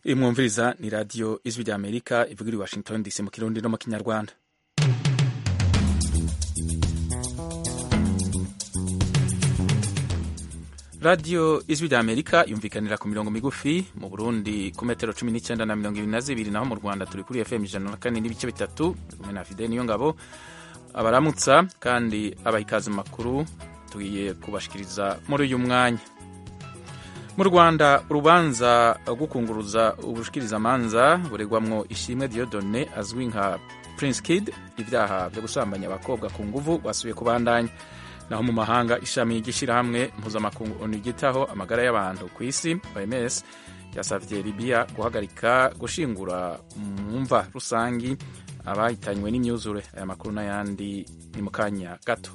iyi mwumviriza ni radiyo ijwi rya amerika ivugira i washington dc mu kirundi no mu kinyarwanda radiyo ijwi rya amerika yumvikanira ku mirongo migufi mu burundi ku metero cumi n'icyenda na mirongo ibiri na zibiri naho mu rwanda turi kuri fm ijana na kane n'ibice bitatu kumwe na fide niyo ngabo abaramutsa kandi abaha ikaze mu makuru tugiye kubashikiriza muri uyu mwanya mu rwanda urubanza rwo kunguruza ubushikirizamanza buregwamwo ishimwe diodone azwi nka prince kid ibyaha byo gusambanya abakobwa ku nguvu basubiye kubandanya naho mu mahanga ishami ry'ishyirahamwe mpuzamakungu onu ryitaho amagara y'abantu ku isi oms yasavye libiya guhagarika gushingura mu mva rusangi abahitanywe n'imyuzure aya makuru n'ayandi ni mu kanya gato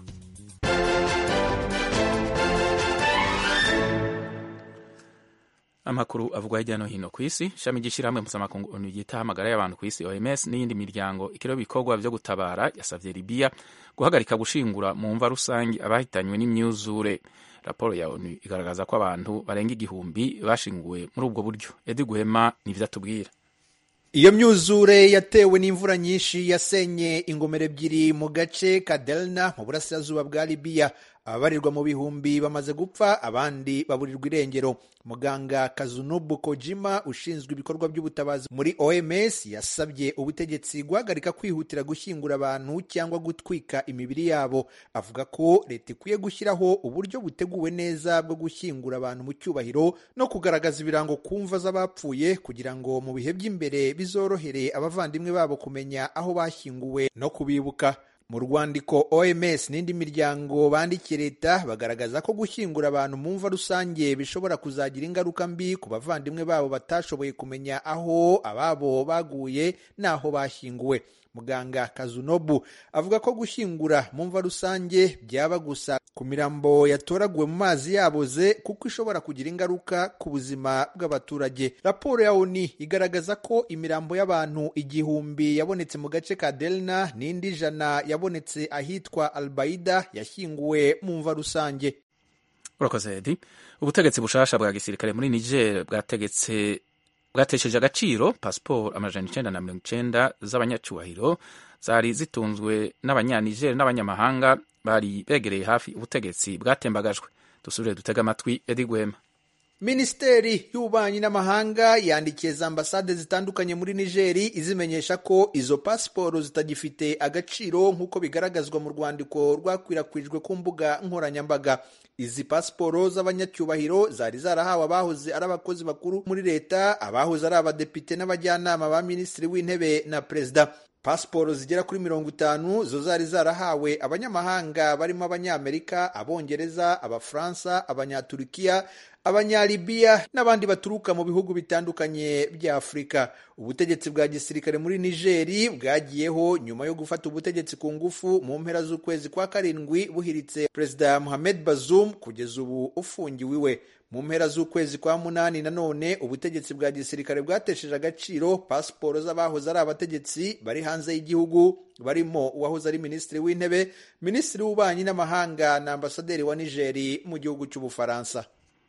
amakuru avugwa hirya no hino ku isi ishami ry'ishyirahamwe mpuzamakungu onu ryitaho amagara y'abantu ku isi oms n'iyindi miryango ikiriho ibikorwa vyo gutabara yasavye libiya guhagarika gushingura mu mva rusangi abahitanywe n'imyuzure raporo ya onu igaragaza ko abantu barenga igihumbi bashinguwe muri ubwo buryo edi guhema nivyo atubwira iyo myuzure yatewe n'imvura nyinshi yasenye ingomero ebyiri mu gace ka delna mu burasirazuba bwa libiya ababarirwa mu bihumbi bamaze gupfa abandi baburirwa irengero muganga kazunubu kojima ushinzwe ibikorwa by'ubutabazi muri oms yasabye ubutegetsi guhagarika kwihutira gushyingura abantu cyangwa gutwika imibiri yabo avuga ko leta ikwiye gushyiraho uburyo buteguwe neza bwo gushyingura abantu mu cyubahiro no kugaragaza ibirango ku mva z'abapfuye kugira ngo mu bihe by'imbere bizorohere abavandimwe babo kumenya aho bashyinguwe no kubibuka mu rwandiko oms n'indi miryango bandikiye leta bagaragaza ko gushyingura abantu mu mva rusange bishobora kuzagira ingaruka mbi ku bavandimwe babo batashoboye kumenya aho ababo baguye n'aho bashyinguwe muganga kazunobu avuga ko gushyingura mu mva rusange byaba gusa ku mirambo yatoraguwe mu mazi yaboze kuko ishobora kugira ingaruka ku buzima bw'abaturage raporo ya oni igaragaza ko imirambo y'abantu igihumbi yabonetse mu gace ka delna n'indi ijana yabonetse ahitwa albaida yashyinguwe mu mva rusange urakoze edi ubutegetsi bushasha bwa gisirikare muri niger bwategetse bwatesheje agaciro pasiporo amajana icenda na mirongo icenda z'abanyacyubahiro zari zitunzwe n'abanyaniger n'abanyamahanga bari begereye hafi ubutegetsi bwatembagajwe dusubire dutega amatwi edi gwema minisiteri y'ububanyi n'amahanga yandikiye za ambasade zitandukanye muri nigeri izimenyesha ko izo pasiporo zitagifite agaciro nk'uko bigaragazwa mu rwandiko rwakwirakwijwe ku mbuga nkoranyambaga izi pasiporo z'abanyacyubahiro zari zarahawe abahoze ari abakozi bakuru muri leta abahoze ari abadepite n'abajyanama ba minisitiri w'intebe na perezida pasiporo zigera kuri mirongo itanu zo zari zarahawe abanyamahanga barimo abanyamerika abongereza abafaransa abanyaturikiya abanyalibiya n'abandi baturuka mu bihugu bitandukanye bya afurika ubutegetsi bwa gisirikare muri nigeri bwagiyeho nyuma yo gufata ubutegetsi ku ngufu mu mpera z'ukwezi kwa karindwi buhiritse perezida mohamed bazoum kugeza ubu ufungiwe iwe mu mpera z'ukwezi kwa munani nanone ubutegetsi bwa gisirikare bwatesheje agaciro pasiporo z'abahoze ari abategetsi bari hanze y'igihugu barimo uwahoze ari minisitiri w'intebe minisitiri w'ububanyi n'amahanga na ambasaderi wa nigeri mu gihugu cy'ubufaransa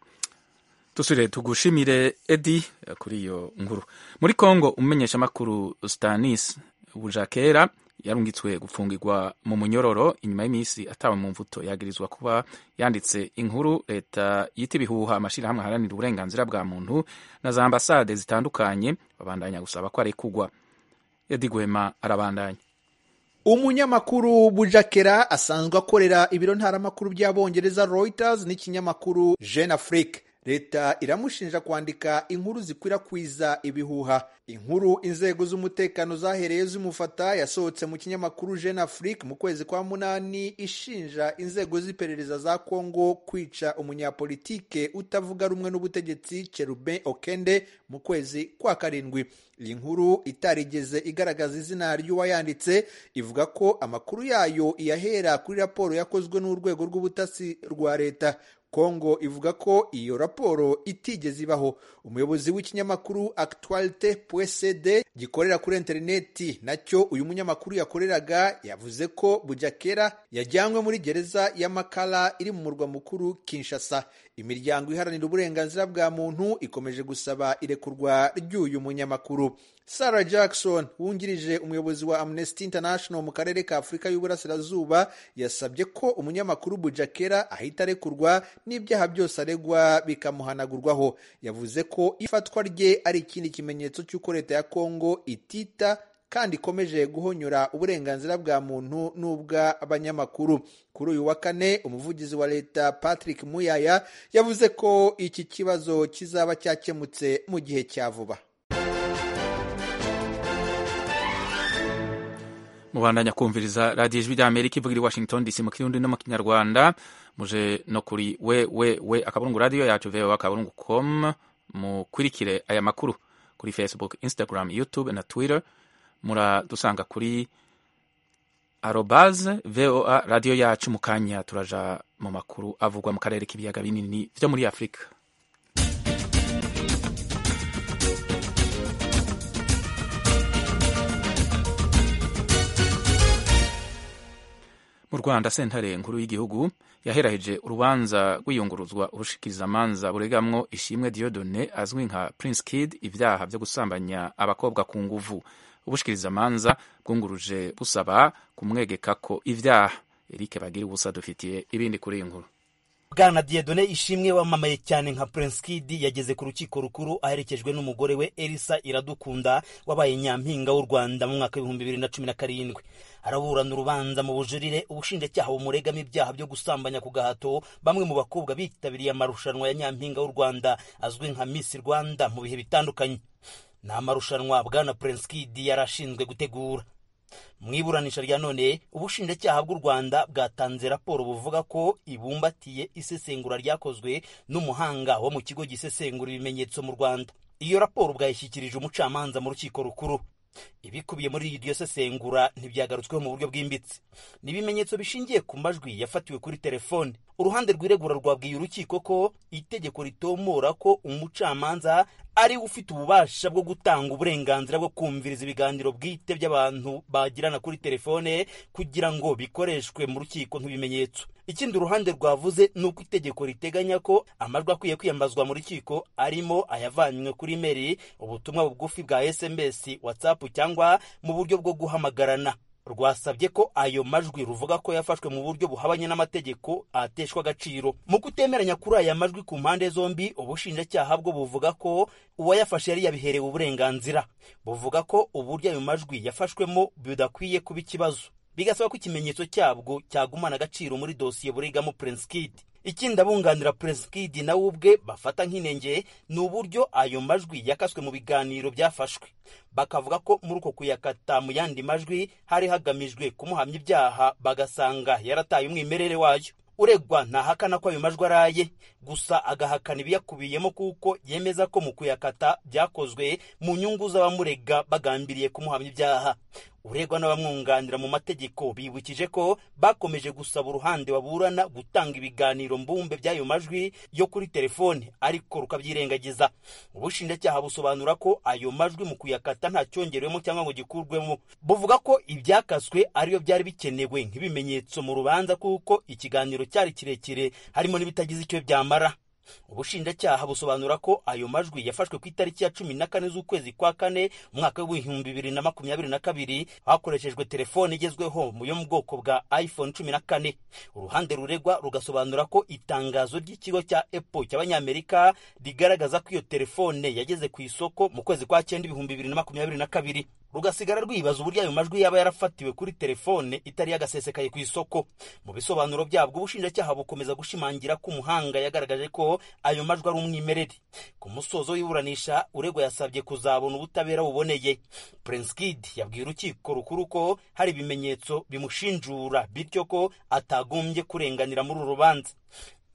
dusubire tugushimire edi kuri iyo nkuru muri congo umumenyeshamakuru stanis bujakera yarungitswe gufungirwa mu munyororo inyuma y'iminsi atawe mu mvuto yagirizwa kuba yanditse inkuru leta yita ibihuha amashyirahamwe aharanira uburenganzira bwa muntu na za ambasade zitandukanye babandanya gusaba ko arekugwa edi gwema arabandanya umunyamakuru bujakera asanzwe akorera ibiro ntaramakuru by'abongereza reuters n'ikinyamakuru jeune afrique leta iramushinja kwandika inkuru zikwirakwiza ibihuha inkuru inzego z'umutekano zahereye zimufata yasohotse mu kinyamakuru jeune afrique mu kwezi kwa munani ishinja inzego z'iperereza za congo kwica umunyapolitike utavuga rumwe n'ubutegetsi cherubin okende mu kwezi kwa karindwi iyi nkuru itarigeze igaragaza izina ry'uwayanditse ivuga ko amakuru yayo iyahera kuri raporo yakozwe n'urwego rw'ubutasi rwa leta kongo ivuga ko iyo raporo itigeze ibaho umuyobozi w'ikinyamakuru actualite pcd gikorera kuri interineti nacyo uyu munyamakuru yakoreraga yavuze ko bujakera yajyanywe muri gereza ya makala iri mu murwa mukuru kinshasa imiryango iharanira uburenganzira bwa muntu ikomeje gusaba irekurwa ry'uyu munyamakuru sarah jackson wungirije umuyobozi wa amnesty international mu karere ka afurika y'uburasirazuba yasabye ko umunyamakuru bujakera ahita arekurwa n'ibyaha byose aregwa bikamuhanagurwaho yavuze ko ifatwa rye ari ikindi kimenyetso cy'uko leta ya kongo itita kandi ikomeje guhonyora uburenganzira bwa muntu n'ubw'abanyamakuru kuri uyu wa kane umuvugizi wa leta patrick muyaya yavuze ko iki kibazo kizaba cyakemutse mu gihe cya vuba mubandanya kumviriza radiyo ijwi rya amerika ivugira i washington dc mu kirundi no mu kinyarwanda muje no kuri we we we akaburungu radiyo yacu voa akaburungu com mukurikire aya makuru kuri facebook instagram youtube na twitter muradusanga kuri arobaze voa radiyo yacu mu kanya turaja mu makuru avugwa mu karere k'ibiyaga binini byo muri afurika mu rwanda sentare nkuru y'igihugu yaheraheje urubanza rw'iyunguruzwa ubushikirizamanza buregamwo ishimwe diodone azwi nka prince kid ibyaha byo gusambanya abakobwa ku nguvu ubushikirizamanza bwunguruje busaba kumwegeka ko ibyaha eric bagira ubusa dufitiye ibindi kuri iyi nkuru bwana diedone ishimwe wamamaye cyane nka prince kid yageze ku rukiko rukuru aherekejwe n'umugore we elisa iradukunda wabaye nyampinga w'u rwanda mu mwaka w'ibihumbi bibiri na cumi na karindwi araburana urubanza mu bujurire ubushinjacyaha bumuregamo ibyaha byo gusambanya ku gahato bamwe mu bakobwa bitabiriye amarushanwa ya nyampinga w'u rwanda azwi nka miss rwanda mu bihe bitandukanye ni amarushanwa bwana prince kid yari ashinzwe gutegura mu iburanisha rya none ubushinjacyaha bw'u rwanda bwatanze raporo buvuga ko ibumbatiye isesengura ryakozwe n'umuhanga wo mu kigo gisesengura ibimenyetso mu rwanda iyo raporo bwayishyikirije umucamanza mu rukiko rukuru ibikubiye muri iryo sesengura ntibyagarutsweho mu buryo bwimbitse ni ibimenyetso bishingiye ku majwi yafatiwe kuri telefone uruhande rw'iregura rwabwiye urukiko ko itegeko ritomora ko umucamanza ari we ufite ububasha bwo gutanga uburenganzira bwo kumviriza ibiganiro bwite by'abantu bagirana kuri telefone kugira ngo bikoreshwe mu rukiko nk'ibimenyetso ikindi uruhande rwavuze ni uko itegeko riteganya ko amajwi akwiye kwiyambazwa mu rukiko arimo ayavanywe kuri meri ubutumwa bugufi bwa sms whatsapp cyangwa mu buryo bwo guhamagarana rwasabye ko ayo majwi ruvuga ko yafashwe mu buryo buhabanye n'amategeko ateshwa agaciro mu kutemeranya kuri aya majwi ku mpande zombi ubushinjacyaha bwo buvuga ko uwayafashe yari yabiherewe uburenganzira buvuga ko uburyo ayo majwi yafashwemo bidakwiye kuba ikibazo bigasaba ko ikimenyetso cyabwo cyagumana agaciro muri dosiye burigamo prince kid ikindi abunganira prince kid nawe ubwe bafata nk'inenge ni uburyo ayo majwi yakaswe mu biganiro byafashwe bakavuga ko muri uko kuyakata mu yandi majwi hari hagamijwe kumuhamya ibyaha bagasanga yarataye umwimerere wayo uregwa ntahakana ko ayo majwi araye gusa agahakana ibiyakubiyemo kuko yemeza ko mu kuyakata byakozwe mu nyungu z'abamurega bagambiriye kumuhamya ibyaha uregwa n'abamwunganira mu mategeko bibukije ko bakomeje gusaba uruhande baburana gutanga ibiganiro mbumbe by'ayo majwi yo kuri telefone ariko rukabyirengagiza ubushinjacyaha busobanura ko ayo majwi mu kuyakata nta cyongerewemo cyangwa ngo gikurwemo buvuga ko ibyakaswe ariyo byari bikenewe nk'ibimenyetso mu rubanza kuko ikiganiro cyari kirekire harimo n'ibitagize icyo byamara ubushinjacyaha busobanura ko ayo majwi yafashwe ku itariki ya cumi na kane z'ukwezi kwa kane umwaka w'ibihumbi bibiri na makumyabiri na kabiri hakoreshejwe telefone igezweho yo mu bwoko bwa iphone cumi na kane uruhande ruregwa rugasobanura ko itangazo ry'ikigo cya apple cy'abanyamerika rigaragaza ko iyo telefone yageze ku isoko mu kwezi kwa cyenda ibihumbi bibiri na makumyabiri na kabiri rugasigara rwibaza uburyo ayo majwi yaba yarafatiwe kuri telefone itari yagasesekaye ku isoko mu bisobanuro byabwo ubushinjacyaha bukomeza gushimangira ko umuhanga yagaragaje ko ayo majwi ari umwimerere ku musozo w'iburanisha uregwa yasabye kuzabona ubutabera buboneye prince kid yabwiye urukiko rukuru ko hari ibimenyetso bimushinjura bityo ko atagombye kurenganira muri uru rubanza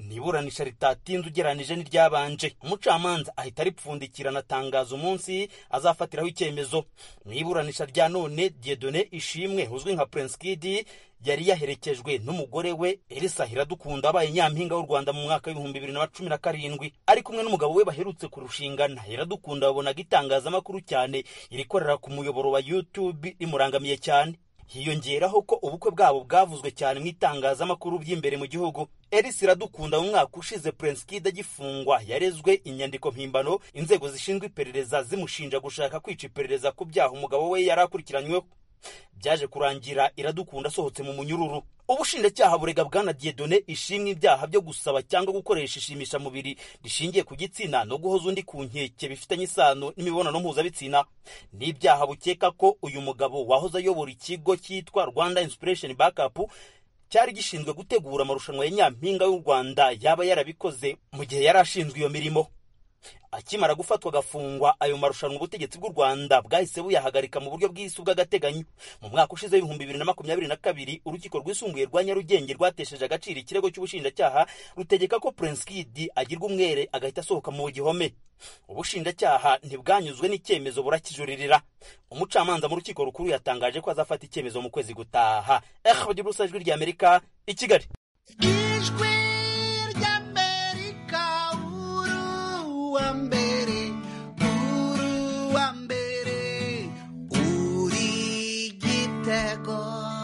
ni iburanisha ritatinze ugereranije n'iryabanje umucamanza ahita aripfundikira anatangaza umunsi azafatiraho icyemezo mu iburanisha rya none diedone ishimwe uzwi nka prince kid yari yaherekejwe n'umugore we elisa hiradukunda wabaye nyampinga w'u rwanda mu mwaka w'ibihumbi bibiri na cumi na karindwi ari kumwe n'umugabo we baherutse kurushingana hiradukunda babonaga itangazamakuru cyane irikorera ku muyoboro wa youtube rimurangamiye cyane hiyongeraho ko ubukwe bwabo bwavuzwe cyane mu itangazamakuru by'imbere mu gihugu elisa iradukunda mu mwaka ushize prince kid agifungwa yarezwe inyandiko mpimbano inzego zishinzwe iperereza zimushinja gushaka kwica iperereza ku byaha umugabo we yari akurikiranyweho byaje kurangira iradukunda asohotse mu munyururu ubushinjacyaha burega bwana diedone ishimwe ibyaha byo gusaba cyangwa gukoresha ishimishamubiri rishingiye ku gitsina no guhoza undi ku nkeke bifitanye isano n'imibonano mpuzabitsina n'ibyaha bukeka ko uyu mugabo wahoze ayobora ikigo cyitwa rwanda inspiration backup cyari gishinzwe gutegura amarushanwa ya nyampinga y'u rwanda yaba yarabikoze mu gihe yari ashinzwe iyo mirimo akimara gufatwa agafungwa ayo marushanwa ubutegetsi bw'u rwanda bwahise buyahagarika mu buryo bw'isi bw'agateganyo mu mwaka ushize w'ibihumbi bibiri na makumyabiri na kabiri urukiko rwisumbuye rwa nyarugenge rwatesheje agaciro ikirego cy'ubushinjacyaha rutegeka ko prince kid agirwa umwere agahita asohoka mu gihome ubushinjacyaha ntibwanyuzwe n'icyemezo burakijuririra umucamanza mu rukiko rukuru yatangaje ko azafata icyemezo mu kwezi gutaha eh bagira ubusa ijwi rya amerika i kigali ijwi ry'amerika uruwa mbere uruwa mbere uri gitego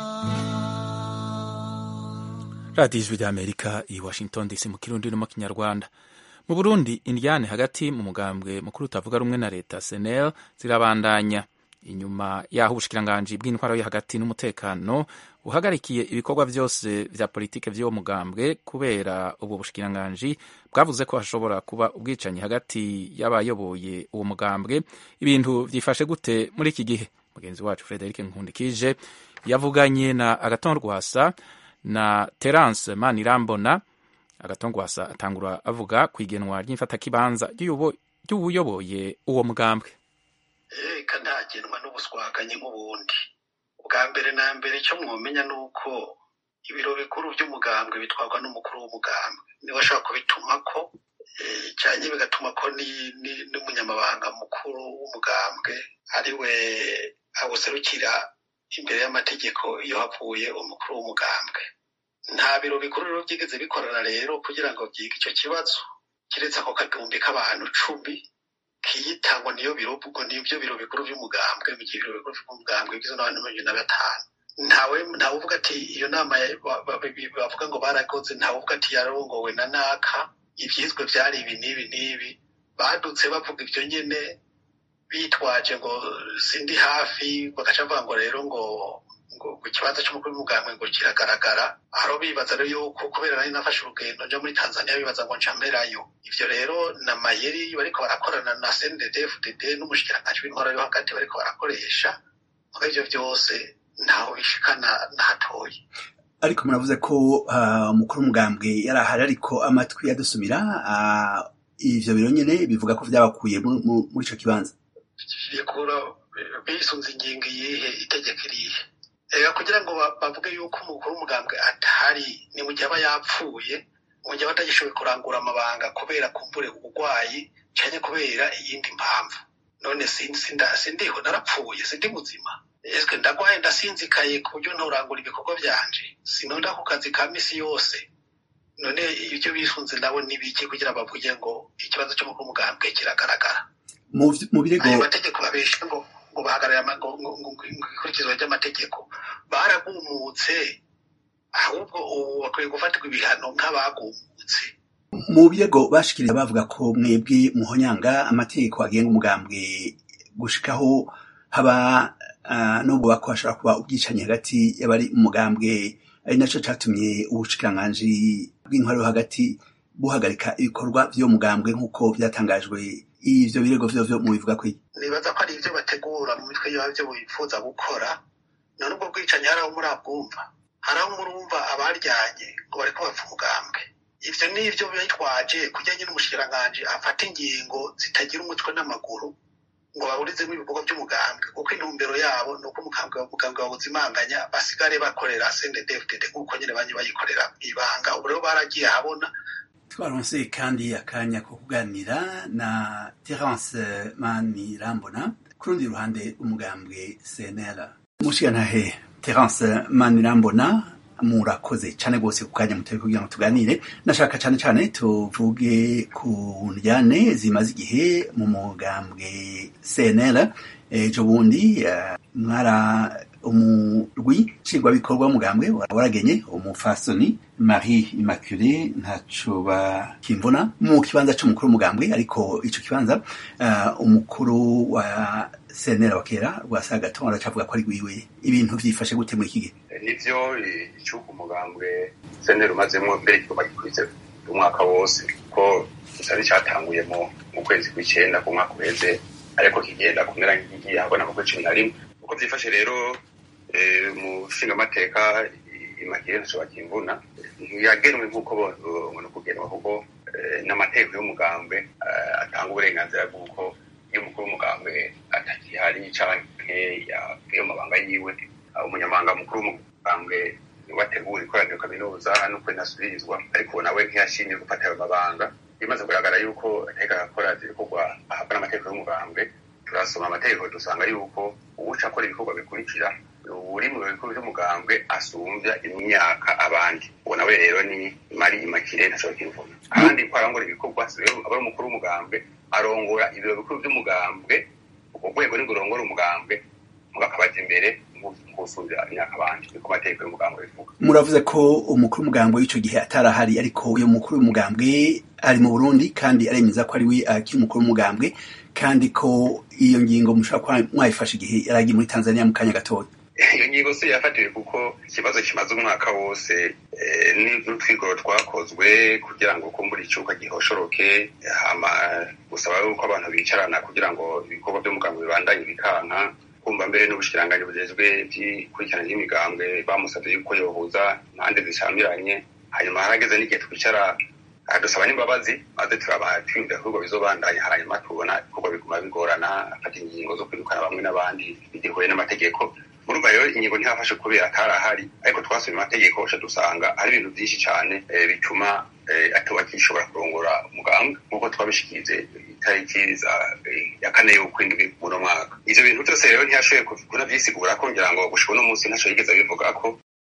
radiyo ijwi rya amerika i washington dc mu kirundi no mu kinyarwanda mu burundi indyane hagati mu mugambwe mukuru utavuga rumwe na leta senel zirabandanya inyuma y'aho ubushikiranganji bw'intwaro yo hagati n'umutekano buhagarikiye ibikorwa byose vya politike vy'uwo mugambwe kubera ubwo bushikiranganji bwavuze ko hashobora kuba ubwicanyi hagati y'abayoboye uwo mugambwe ibintu vyifashe gute muri iki gihe mugenzi wacu frederic nkundikije yavuganye na agaton rwasa na terence manirambona agatongwasa atangura avuga ku igenwa ry'imfatakibanza ry'ubuyoboye uwo mugambwe reka ntagenwa n'ubuswaganyi nk'ubundi ubwa mbere na mbere icyo mwomenya ni uko ibiro bikuru by'umugambwe bitwarwa n'umukuru w'umugambwe niwe ashobora kubituma ko cyane bigatuma ko n'umunyamabanga mukuru w'umugambwe ari we awuserukira imbere y'amategeko iyo havuye umukuru w'umugambwe nta biro bikuru rero byigeze bikorana rero kugira ngo byige icyo kibazo keretse ako kagumbi k'abantu cumi kiyitangwa niyo biro ubwo nibyo biro bikuru by'umugambwe mu gihe ibiro bikuru by'umugambwe bigizwe n'abantu mirongo na batanu ntawe ntawe uvuga ati iyo nama bavuga ngo barakoze ntawe uvuga ati yarongowe na naka ibyizwe byari ibi n'ibi n'ibi badutse bavuga ibyo nyine bitwaje ngo sindi hafi bagaca bavuga ngo rero ngo ngo ku kibanza cy'umukuru w'umugambwe ngo kiragaragara aho bibaza rero yuko kubera nari nafashe urugendo nja muri tanzania bibaza ngo nca mberayo ivyo rero na mayeri bariko barakorana na cndd fdd n'umushikiranganji w'intwara yo hagati bariko barakoresha muri ivyo vyose ntaho bishikana na hatoyi ariko muravuze ko umukuru w'umugambwe yari ahari ariko amatwi yadusumira ivyo biro nyene bivuga ko vyabakuye muri ico kibanza bikura bisunze ingingo iyihe itegeko irihe reka kugira ngo bavuge yuko umukuru w'umugambwe atahari ni mu gihe aba yapfuye mu gihe aba atagishoboye kurangura amabanga kubera kumbure uburwayi cyane kubera iyindi mpamvu none sindiho narapfuye sindi muzima ese ndagwaye ndasinzikaye ku buryo nturangura ibikorwa byanje sinonda ku kazi ka misi yose none ibyo bisunze nabo nibiki kugira bavuge ngo ikibazo cy'umukuru w'umugambwe kiragaragara mu birego ayo mategeko babesha ngo ngo bahagarare ikurikizwa ry'amategeko baragumutse ahubwo ubu bakwiye gufatirwa ibihano nk'abagumutse mu birego bashikiriza bavuga ko mwebwe muhonyanga amategeko agenga umugambwe gushikaho haba nubwo bako hashobora kuba ubwicanyi hagati y'abari umugambwe ari naco catumye ubushikiranganji bw'intwaro hagati buhagarika ibikorwa vy'uwo mugambwe nk'uko vyatangajwe ivyo birego vyo vyo mubivuga ko nibaza ko ari ivyo bategura mu mitwe yabyo bifuza gukora none ubwo bwicanyi hari aho murabwumva hari aho murumva abaryanye ngo bariko bapfa umugambwe ivyo nivyo bitwaje kugira nyine umushikiranganji afata ingingo zitagira umutwe n'amaguru ngo baburizemo ibikorwa by'umugambwe kuko intumbero yabo ni uko umugambwe bawuzimanganya basigare bakorera sndfdd nk'uko nyine banye bayikorera ibanga ubu rero baragiye ahabona twaronse kandi akanya ko kuganira na terence manirambona ku rundi ruhande umugambwe cnl mushigantahe terence manirambona murakoze cyane rwose ku kanya mutari kugira ngo tuganire nashaka cyane cyane tuvuge ku njyane zimaze igihe mu mugambwe cnl ejo bundi eh, mwara umurwi nshingwabikorwa w'umugambwe waragenye umufasoni marie immaculée ntaco bakimvuna mu kibanza c'umukuru w'umugambwe ariko ico kibanza uh, umukuru wa cnl wa kera rwasagaton aracavuga ko ari rwiwe ibintu vyifashe gute muri iki gihe nivyo icuka umugambwe senteri umazemo mbere kigoma gikurize umwaka wose ko cari catanguye mu mu kwezi kw'icenda ku mwaka uheze ariko kigenda kumera nk'igiye habona mu kwezi cumi na rimwe uko vyifashe rero eh, mu nshingamateka imakire ntaco bakimvuna yagenwe nk'uko bona kugenwa kuko eh, n'amategeko y'umugambwe eh, atanga uburenganzira bw'uko iyo umukuru w'umugambwe atakihari canke yavuye mu mabanga yiwe umunyamabanga mukuru w'umugambwe wategura ikoraniro kaminuza nuko inasubirizwa ariko nawe ntiyashimye gufata ayo mabanga bimaze kugaragara yuko ateka akora ibikorwa ahabwa n'amategeko y'umugambwe turasoma amategeko dusanga yuko uwuca akora ibikorwa bikurikira uri mu bikorwa by'umugambwe asumbya imyaka abandi uwo nawe rero ni mari imakire ntashobora kwivuna kandi ko arangora ibikorwa aba ari umukuru w'umugambwe arongora ibiro bikuru by'umugambwe ubwo rwego ni rurongora umugambwe mugakabaza imbere gusumbya imyaka abandi niko amategeko y'umugambwe bivuga muravuze ko umukuru w'umugambwe w'ico gihe atarahari ariko uyo mukuru w'umugambwe ari mu burundi kandi aremeza ko ari we akiri umukuru w'umugambwe kandi ko iyo ngingo mushobora kuba mwayifashe igihe yari agiye muri tanzania mu kanya gatoya iyo ngingo si yafatiwe kuko ikibazo kimaze umwaka wose n'utwigoro twakozwe kugira ngo kumbura icuka gihoshoroke hama gusaba yuko abantu bicarana kugira ngo ibikorwa by'umugambwe bibandanye bikanka kumva mbere n'ubushikiranganji bujejwe by'ikurikirana ry'imigambwe bamusabye yuko yohuza impande zishamiranye hanyuma harageze n'igihe twicara dusaba n'imbabazi maze turaba twiyumvira ko bizobandanya hanyuma tubona ibikorwa biguma bigorana afata ingingo zo kwirukana bamwe n'abandi bigihuye n'amategeko murumva rero ingingo ntihafashe kubera atarahari ariko twasomye amategeko uca dusanga hari ibintu byinshi cyane bituma atuba kishobora kurongora umugambwe nk'uko twabishikirize itariki ya kane y'ukwindwi muno mwaka ivyo bintu byose rero ntiyashoboye kunavyisigura ko ngira ngo gushika uno munsi ntaco yigeze abivuga ko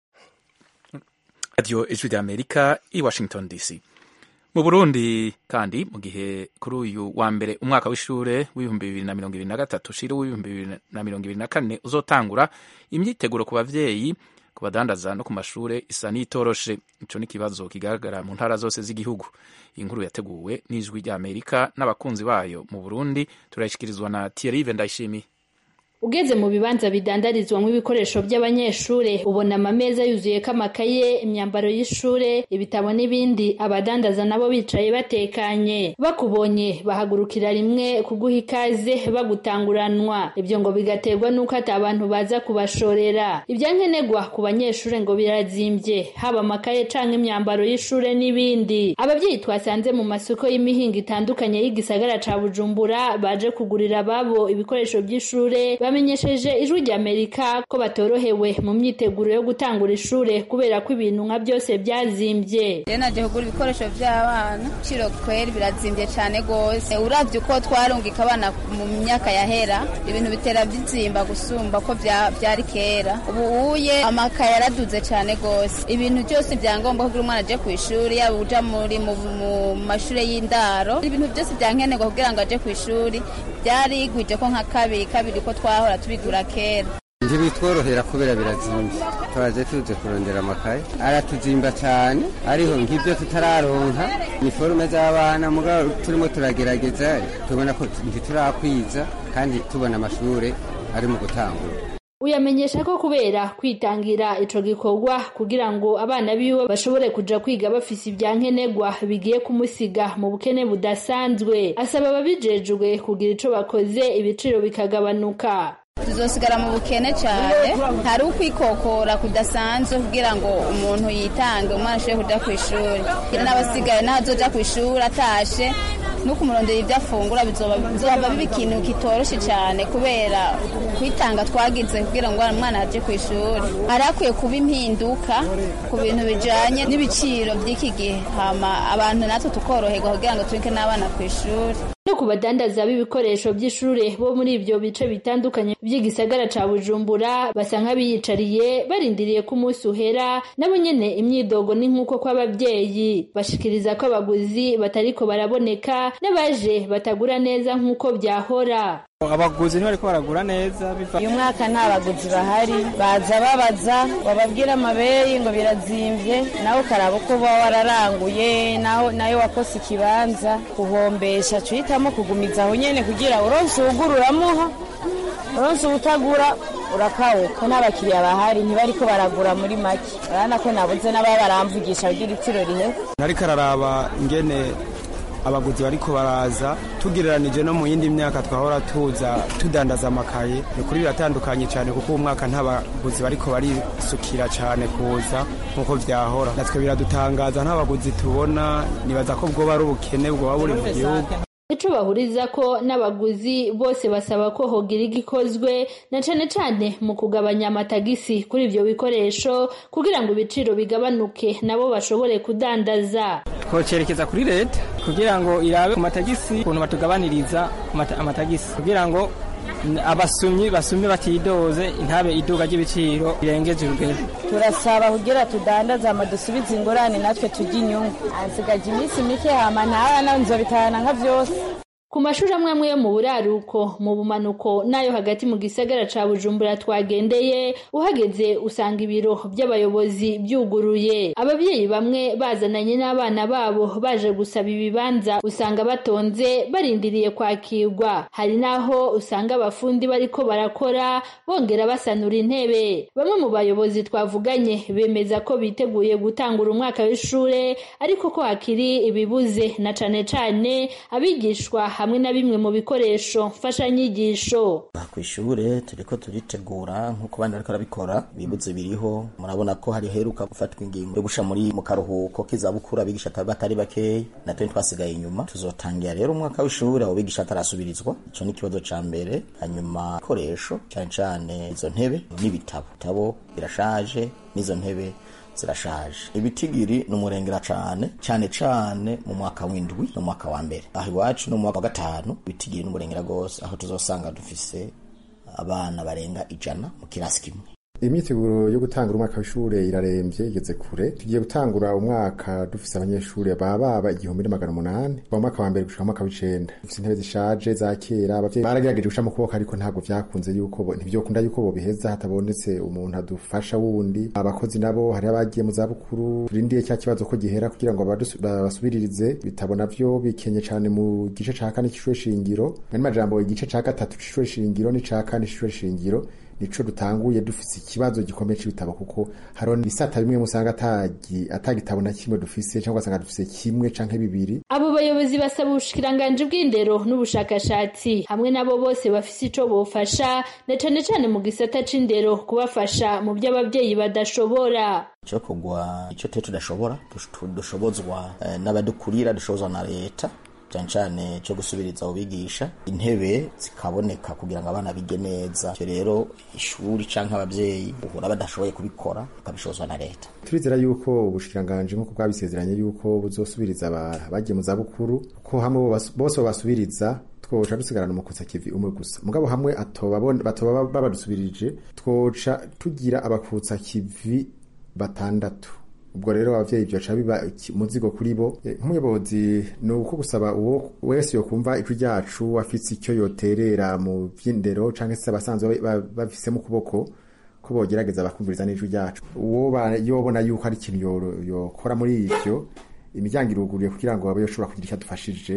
radiyo ijwi rya amerika i washington dc mu burundi kandi mu gihe kuri uyu wa mbere umwaka w'ishure w'ibihumbi bibiri na mirongo ibiri na gatatu ushira w'ibihumbi bibiri na mirongo ibiri na kane uzotangura imyiteguro ku bavyeyi ku badandaza no ku mashure isa n'itoroshe ico n'ikibazo kigaragara mu ntara zose z'igihugu iyi nkuru yateguwe n'ijwi rya amerika n'abakunzi bayo mu burundi turayishikirizwa na thierry ndayishimiye ugeze mu bibanza bidandarizwamo ibikoresho by'abanyeshure ubona amameza yuzuyeko amakaye imyambaro y'ishure ibitabo n'ibindi abadandaza nabo bicaye batekanye bakubonye bahagurukira rimwe kuguha ikaze bagutanguranwa ibyo ngo bigaterwa n'uko ati abantu baza kubashorera ibyankenerwa ku banyeshure ngo birazimbye haba amakaye canke imyambaro y'ishure n'ibindi ababyeyi twasanze mu masoko y'imihingo itandukanye y'igisagara ca bujumbura baje kugurira ababo ibikoresho by'ishure bamenyesheje ijwi rya amerika ko batorohewe mu myiteguro yo gutangura ishure kubera ko ibintu nka byose byazimbye rero naje kugura ibikoresho by'abana ibiciro kweri birazimbye cyane rwose uravye uko twarungika abana mu myaka yahera ibintu bitera bizimba gusumba ko byari kera ubu uye amakaye yaraduze cyane rwose ibintu byose byangombwa kugira umwana aje ku ishuri yaba uja muri mu mashure y'indaro ibintu byose byankenerwa kugira ngo aje ku ishuri byarigwije ko nka kabiri kabiri ko twahora tubigura kera ntibitworohera kubera birazimbye twaje tuze kurondera amakaye aratuzimba cyane ariho nk'ibyo tutararonka iniforume z'abana mugabo turimo turagerageza tubona ko ntiturakwiza kandi tubona amashure ari mu gutangura uyamenyesha ko kubera kwitangira ico gikorwa kugira ngo abana biwe bashobore kuja kwiga bafise ibyankenerwa bigiye kumusiga mu bukene budasanzwe asaba ababijejwe kugira ico bakoze ibiciro bikagabanuka tuzosigara mu bukene cyane hari ukwikokora kudasanzwe kugira ngo umuntu yitange umwana ashobore kuja ku ishuri kugira n'abasigaye n'ahazoja ku ishuri atashe no kumurondera ibyo afungura bizoba bizoba biba ikintu kitoroshe cyane kubera kwitanga twagize kugira ngo umwana aje ku ishuri hari hakwiye kuba impinduka ku bintu bijanye n'ibiciro by'iki gihe hama abantu natwe tukoroherwa kugira ngo tureke n'abana ku ishuri no ku badandaza b'ibikoresho by'ishure bo muri ibyo bice bitandukanye by'igisagara ca bujumbura basa nk'abiyicariye barindiriye ko umunsi uhera nabo nyene imyidogo ni nk'uko kw'ababyeyi bashikiriza ko abaguzi batariko baraboneka n'abaje batagura neza nk'uko byahora abaguzi ntibariko baragura neza biva uyu mwaka nta baguzi bahari baza babaza bababwira amabeyi ngo birazimvye nawe ukaraba uko uba wararanguye naho nayo wakose ikibanza kuhombesha cuhitamo kugumiza aho nyene kugira uronse uwugura uramuha uronse uwutagura urakawuka n'abakiriya bahari ntibariko baragura muri make urabona ko nabuze n'ababa baramvugisha kugira itiro rihe nariko araraba ingene abaguzi bariko baraza tugereranije no mu yindi myaka twahora tuza tudandaza amakaye ni kuri biratandukanye cyane kuko uwo mwaka nta baguzi bariko barisukira cyane kuza nk'uko vyahora natwe biradutangaza nta baguzi tubona nibaza ko bwoba ari ubukene bwoba buri mu gihugu ico bahuriza ko n'abaguzi bose basaba ko hogira igikozwe na cane cane mu kugabanya amatagisi kuri ivyo bikoresho kugira ngo ibiciro bigabanuke nabo bashobore kudandaza twocerekeza kuri leta kugira ngo irabe ku matagisi ukuntu batugabaniriza amata- amatagisi kugira ngo n- abasumyi basumye batidoze intabe iduga ry'ibiciro birengeje urugero turasaba kugira tudandaze ama dusubize ingorane natwe turya inyungu ansigaje iminsi mike hama ntahana nzobitahana nka vyose ku mashuri amwe amwe yo mu buraruko mu bumanuko n'ayo hagati mu gisagara ca bujumbura twagendeye uhageze usanga ibiro by'abayobozi byuguruye ababyeyi bamwe bazananye n'abana babo baje gusaba ibibanza usanga batonze barindiriye kwakirwa hari n'aho usanga abafundi bariko barakora bongera basanura intebe bamwe mu bayobozi twavuganye bemeza ko biteguye gutangura umwaka w'ishure ariko ko hakiri ibibuze na cane cane abigishwa hamwe na bimwe mu bikoresho mfashanyigisho ku ishure turiko turitegura nk'uko abandi bariko barabikora bibuze biriho murabona ko hari heruka gufatwa ingingo yo gusha muri mu karuhuko k'izabukuru abigisha atari- batari bakeyi natwe twasigaye inyuma tuzotangira rero umwaka w'ishure abo bigisha atarasubirizwa ico ni ikibazo ca mbere hanyuma ibikoresho cane cane izo ntebe n'ibitabo ibitabo birashaje n'izo ntebe zirashaje ibitigiri ni umurengera cane cane cane mu mwaka w'indwi no mu mwaka wa mbere aho iwacu no mu mwaka wa gatanu ibitigiri ni umurengera gose aho tuzosanga dufise abana barenga ijana mu kirasi kimwe imyiteguro yo gutangura umwaka w'ishure irarembye igeze kure tugiye gutangura umwaka dufise abanyeshure baba baba igihumbi n'amagana umunani kuva mu mwaka wa mbere gushika mu mwaka w'icenda dufise intebe zishaje za kera abavyeyi baragerageje guca mu kuboko ariko ntabwo vyakunze yuko bo- ntivyokunda yuko bobiheza hatabonetse umuntu adufasha wundi abakozi nabo hari abagiye mu zabukuru turindiye cya kibazo ko gihera kugira ngo badusu- babasubiririze ibitabo navyo bikenye cane mu gice ca kane c'ishure shingiro ari majambo igice ca gatatu c'ishure shingiro n'ica kane c'ishure shingiro nico dutanguye dufise ikibazo gikomeye c'ibitabo kuko hariho ibisata bimwe musanga atagi atagitabo na kimwe dufise cyangwa ugasanga dufise kimwe canke bibiri abo bayobozi basaba ubushikiranganji bw'indero n'ubushakashatsi hamwe n'abo bose bafise ico bofasha na cane cane mu gisata c'indero kubafasha mu vyo abavyeyi badashobora cyo kugwa icyo twe tudashobora dush- dushobozwa eh, n'abadukurira dushobozwa na leta cyane cyane cyo gusubiriza abo bigisha intebe zikaboneka kugira ngo abana bige neza icyo rero ishuri canke abavyeyi uhura badashoboye kubikora bakabishobozwa na leta turizera yuko ubushikiranganji nk'uko bwabisezeranye yuko buzosubiriza aba- abagiye mu zabukuru ko hamwe bo bas- bose babasubiriza twoca dusigarana umukutsa kivi umwe gusa mugabo hamwe atoba bon- batoba babadusubirije twoca tugira abakutsa kivi batandatu ubwo rero abavyeyi vyoca biba iki- umuzigo kuri bo Eh, nk'umuyobozi ni uko gusaba uwo wese yokumva ijwi ryacu afise icyo yoterera mu vy'indero canke se abasanzwe ba- bafise mu kuboko ko bogerageza bakumviriza n'ijwi ryacu uwo ba- yobona yuko hari ikintu yo- yokora muri ivyo imiryango iruguruye kugira ngo abe yoshobora kugira icyo adufashije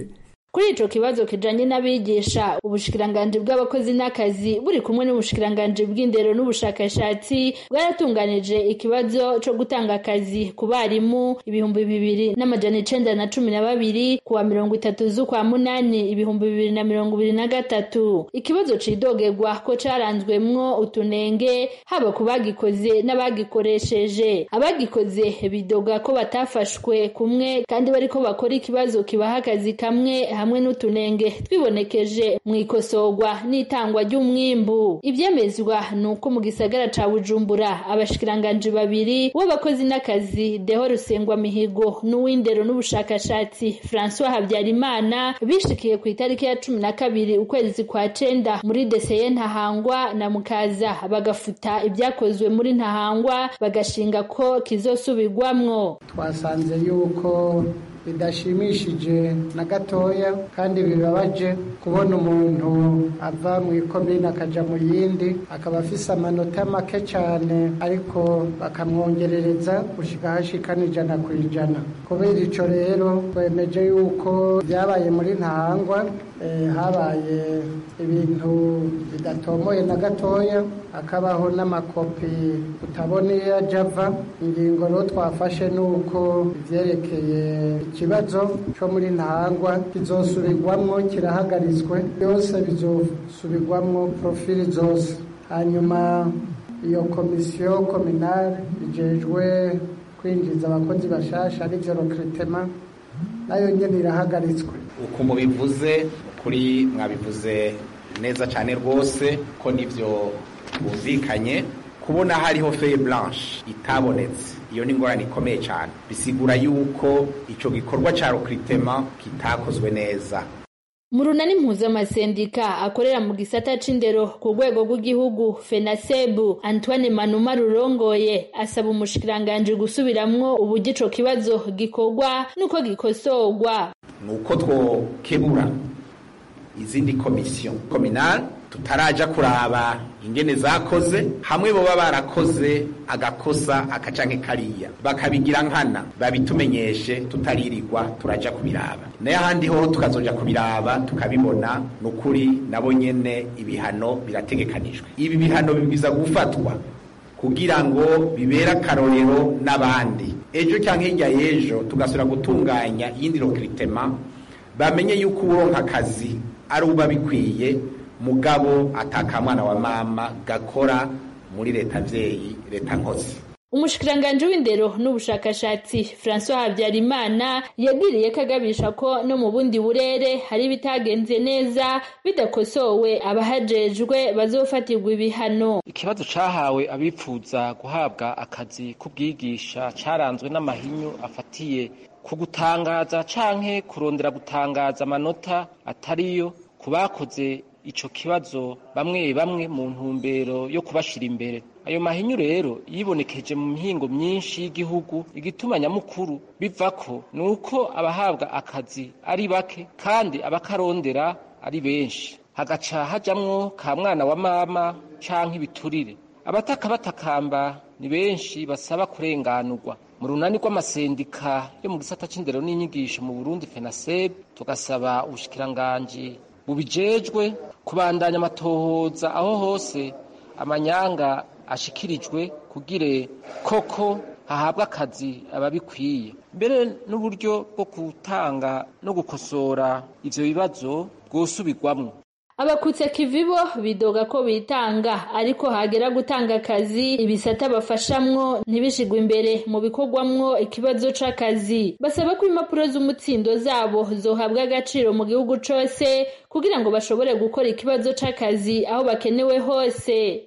kuri ico kibazo kijanye n'abigisha ubushikiranganji bw'abakozi n'akazi buri kumwe n'ubushikiranganji bw'indero n'ubushakashatsi bwaratunganije ikibazo co gutanga akazi ku barimu ibihumbi bibiri n'amajana icenda na cumi na babiri kuwa mirongo itatu z'ukwa munani ibihumbi bibiri na mirongo ibiri na gatatu ikibazo cidogerwa ko caranzwemwo utunenge haba ku bagikoze n'abagikoresheje abagikoze bidoga ko batafashwe kumwe kandi bariko bakora ikibazo kibaha akazi kamwe hamwe n'utunenge twibonekeje mu ikosorwa n'itangwa ry'umwimbu ivyemezwa ni uko mu gisagara ca bujumbura abashikiranganji babiri w'abakozi n'akazi deho rusengwa mihigo n'uw'indero n'ubushakashatsi francois habyarimana bishikiye ku itariki ya cumi na kabiri ukwezi kwa cenda muri deseye ntahangwa na mukaza bagafuta ibyakozwe muri ntahangwa bagashinga ko kizosubirwamwo twasanze yuko bidashimishije na gatoya kandi bibabaje kubona umuntu ava mu ikomine akaja mu yindi akaba afise amanota make cyane ariko bakamwongerereza gushika hashikana ijana ku ijana kubera ico rero twemeje yuko byabaye muri ntahangwa habaye ibintu bidatomoye na gatoya hakabaho n'amakopi utabona iyo ajya ava ingingo rero twafashe ni uko ibyerekeye ikibazo cyo muri ntahangwa kizosubirwamo kirahagaritswe byose bizosubirwamo porofili zose hanyuma iyo komisiyo kominari igejwe kwinjiza abakozi bashasha aribyo rokiritema nayo nyine irahagaritswe uko mubivuze kuri mwabivuze neza cyane rwose ko nibyo bumvikanye kubona hariho feye blanche itabonetse iyo ni ingorane ikomeye cyane bisigura yuko icyo gikorwa cya rokiritema kitakozwe neza mu runani mpuzamasendika akorera mu gisata c'indero ku rwego rw'igihugu fenasebu antoine manuma rurongoye asaba umushikiranganji gusubiramwo uburyo ico kibazo gikorwa n'uko gikosorwa ni uko twokebura izindi komisiyo kominali tutaraja kuraba ingene zakoze hamwe boba barakoze agakosa akacanke kariya bakabigira nkana babitumenyeshe tutaririrwa turaja kubiraba naye ahandi ho tukazoja kubiraba tukabibona nukuri nabo nyene ibihano birategekanijwe ibi bihano bibwiza gufatwa kugira ngo bibere akarorero n'abandi ejo cyangwa hirya y'ejo tugasubira gutunganya iyindi rokiritema bamenye yuko uronka akazi ari uba bikwiye mugabo atakamwana wa mama gakora muri leta abyeyi leta nkozi umushikiranganji w'indero n'ubushakashatsi francois habyarimana yagiriye ko agabisha ko no mu bundi burere hari ibitagenze neza bidakosowe abahajejwe bazofatirwa ibihano ikibazo cahawe abipfuza guhabwa akazi k'ubwigisha caranzwe n'amahinyu afatiye ku gutangaza canke kurondera gutangaza amanota atariyo ku bakoze ico kibazo bamwe bamwe mu ntumbero yo kubashira imbere ayo mahinyu rero yibonekeje mu mihingo myinshi y'igihugu igituma nyamukuru bivako ni uko abahabwa akazi ari bake kandi abakarondera ari benshi hagaca hajamwo ka mwana wa mama canke ibiturire abataka batakamba ni benshi basaba kurenganurwa mu runani rw'amasendika yo mu gisata c'indero n'inyigisho mu burundi fenaseb tugasaba ubushikiranganji bubijejwe kubandanya amatohoza aho hose amanyanga ashikirijwe kugire koko hahabwa akazi ababikwiye mbere n'uburyo bwo gutanga no gukosora ivyo bibazo bwosubirwamwo abakutse kivibo bidoga ko bitanga ariko hagera gutanga akazi ibisata bafashamwo ntibishigwe imbere mu bikorwamwo ikibazo c'akazi basaba ko impapuro z'umutsindo zabo zohabwa agaciro mu gihugu cose kugira ngo bashobore gukora ikibazo c'akazi aho bakenewe hose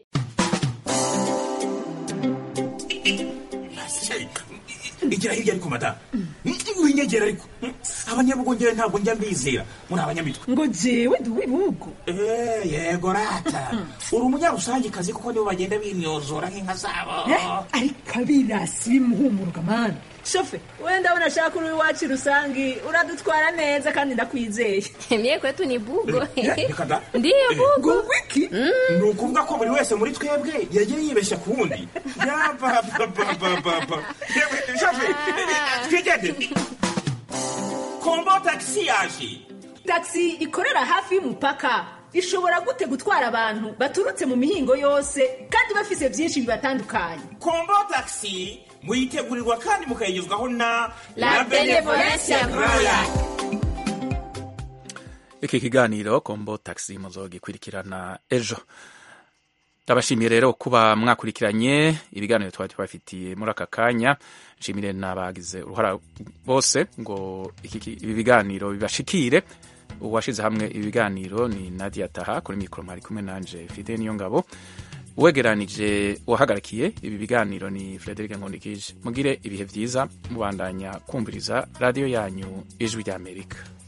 igira hirya ariko madamu winyegera ariko abanyabugongera ntabwo njya mbizera muri abanyamitwe ngo jewe ndi uw'ibihugu yego rata uri umunyarusangikazi kuko nibo bagenda binyozora nk'inka zabo ariko abirasi bimuhumuruka mani shofe wenda abona ashaka uri iwacu rusangi uradutwara neza kandi ndakwizeye mie kwetu ni bugo reka da ndiyo bugo wiki ni ukuvuga ko buri wese muri twebwe yagiye yibeshya ku wundi yabababababa shofe twigende kombo tagisi yaje taxi ikorera hafi y'umupaka ishobora gute gutwara abantu baturutse mu mihingo yose kandi bafise byinshi bibatandukanye kombo taxi muyitegurirwa kandi mukayigezwaho na La Benevolencia Royal. iki kiganiro kombo taxi muzogikurikirana ejo ndabashimiye rero kuba mwakurikiranye ibiganiro twari tubafitiye muri aka kanya nshimire n'abagize uruhara bose ngo iki ki- ibi biganiro bibashikire uwashize hamwe ibi biganiro ni nadia taha kuri mikoro mwari kumwe nanje fide niyo ngabo uwegeranije uwahagarikiye ibi biganiro ni frederic nkundikije mugire ibihe byiza mubandanya kumviriza radiyo yanyu ijwi ry'amerika